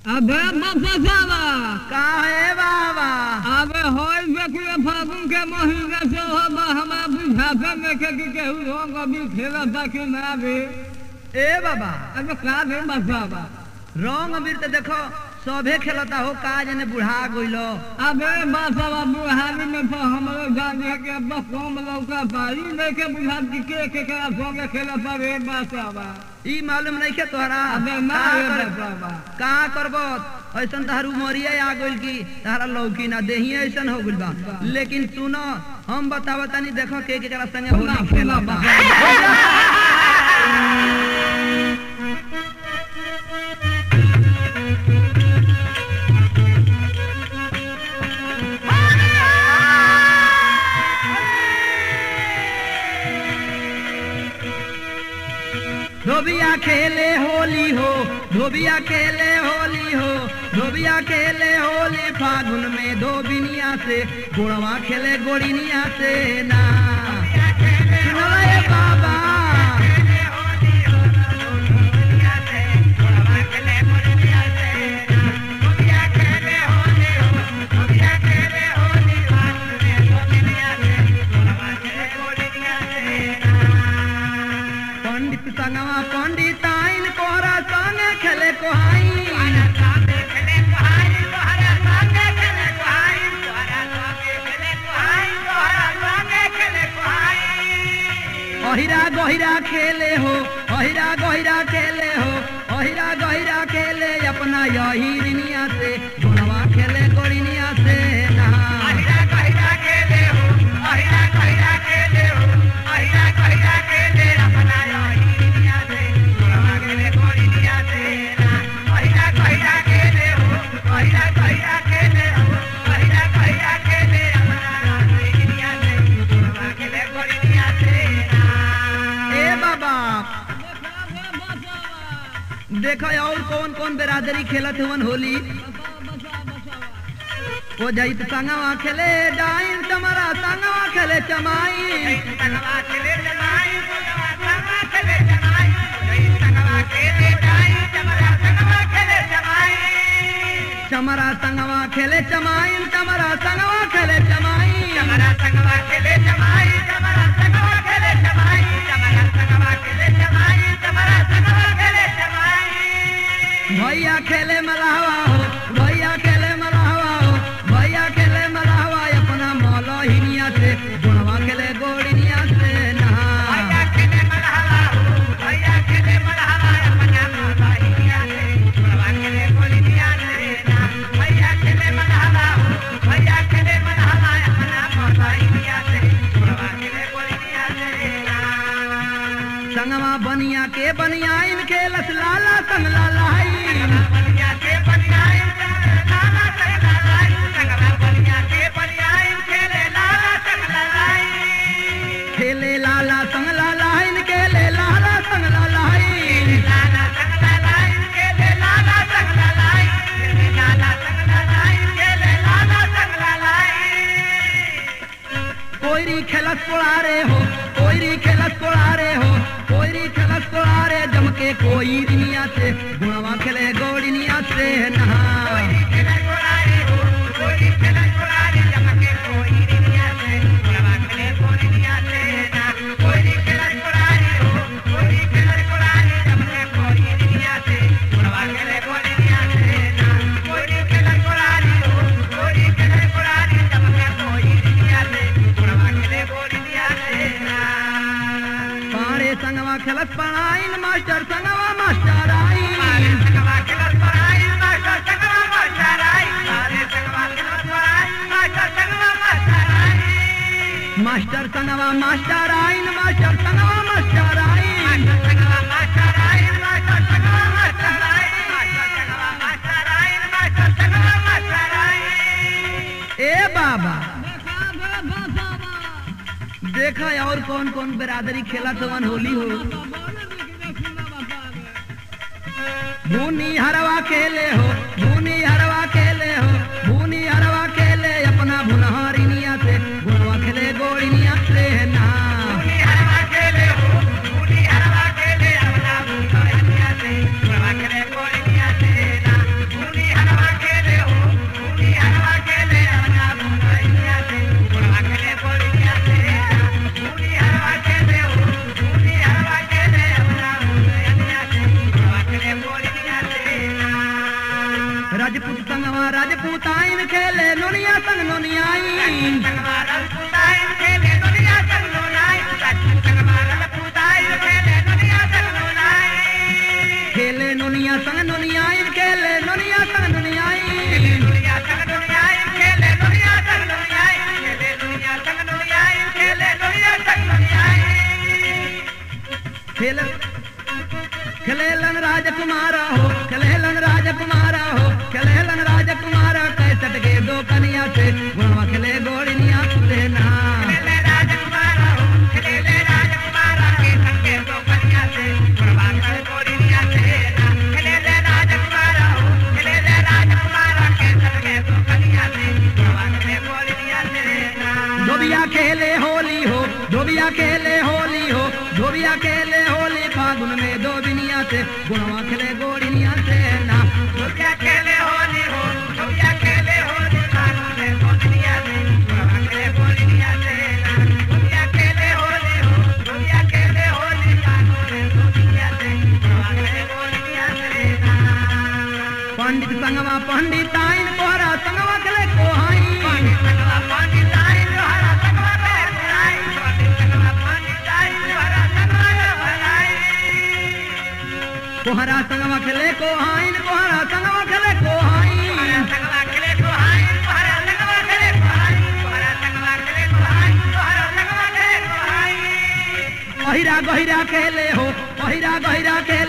अबे बपसावा काहे बाबा अबे होई बेकुए फागुन के महीने से हो बा हमारा बुझाते में के कि केहू रंग अभी खेला था कि ना भी ए बाबा अबे का भी बसावा रंग अबीर तो देखो सभे खेलता हो का जने बुढ़ा गइलो अबे बसावा बुढ़ानी में तो हमरो जान है कि अब कम लौका पाई नहीं के बुझा कि के के के संगे खेला था रे बसावा ई मालूम नहीं के तोहरा अबे ना का रे कर- बसावा का करबो ऐसन तहार उमरिया आ गइल की तहारा लौकी ना देही ऐसन हो गइल बा लेकिन सुनो हम बतावत तनी देखो के के करा संगे सुना होली सुना खेलता बसावा धोबिया खेले होली हो धोबिया खेले होली हो धोबिया खेले होली फागुन में धोबिनिया से गोड़वा खेले गोड़िनिया से ना सुनो रे बाबा पंडित संगवा पंडित आइन कोहरा संगे खेले कोहाई अहिरा गहिरा खेले हो अहिरा गहिरा खेले हो अहिरा गहिरा खेले अपना यही रिनिया से गुणवा खेले गोड़िनिया से नहा ए बाबा देखो और कौन कौन बिरादरी खेलत हुवन होली ओ जाइत संगवा खेले डाइन तमरा संगवा खेले चमाई चमरा संगवा खेले चमाइन चमरा संगवा खेले चमाई भैया खेले मलाहवा हो भैया खेले मलाहवा हो भैया खेले मलाहवा अपना मौलो हिनिया से गुणवा खेले गोड़िनिया से नहा संगवा बनिया के बनिया इन खेलस लाला संग लालाई खेले लाला संग लाला इन खेले लाला संग लालाई कोईरी खेलस कोड़ारे हो कोईरी खेलस कोड़ारे हो कोईरी खेलस कोड़ारे जम के कोई दुनिया से गुणवा खेले गोड़िनिया से नहा पाड़े संगवा खेलस पढ़ाइन मास्टर संगवा मास्टर आई मास्टर संगवा मास्टर आइन मास्टर संगवा मास्टर आइन ए बाबा देखा बे बसावा देखा और कौन कौन बिरादरी खेला तवन होली हो भूनी हरवा खेले हो भूनी हरवा खेले हो भूनी हरवा खेले अपना भुनहरिनिया से गुणवा खेले गोड़िनिया से ना खेले खेल खेलेलन राजकुमार हो खेलेलन राजकुमार हो खेलेलन राजकुमार कैसट के दो कनिया से गुणवा खेले गोड़िया से ना धोबिया खेले होली हो धोबिया खेले होली हो धोबिया खेले होली फागुन में दो बिनिया से गुणवा खेले गोड़िया से ना पंडित संगवा पंडित आइन कोहरा संगवा खेले कोहाई कोहरा संगवा खेले कोहाइन कोहरा संगवा खेले कोहाई पहिरा गहिरा खेले हो पहिरा गहिरा खेले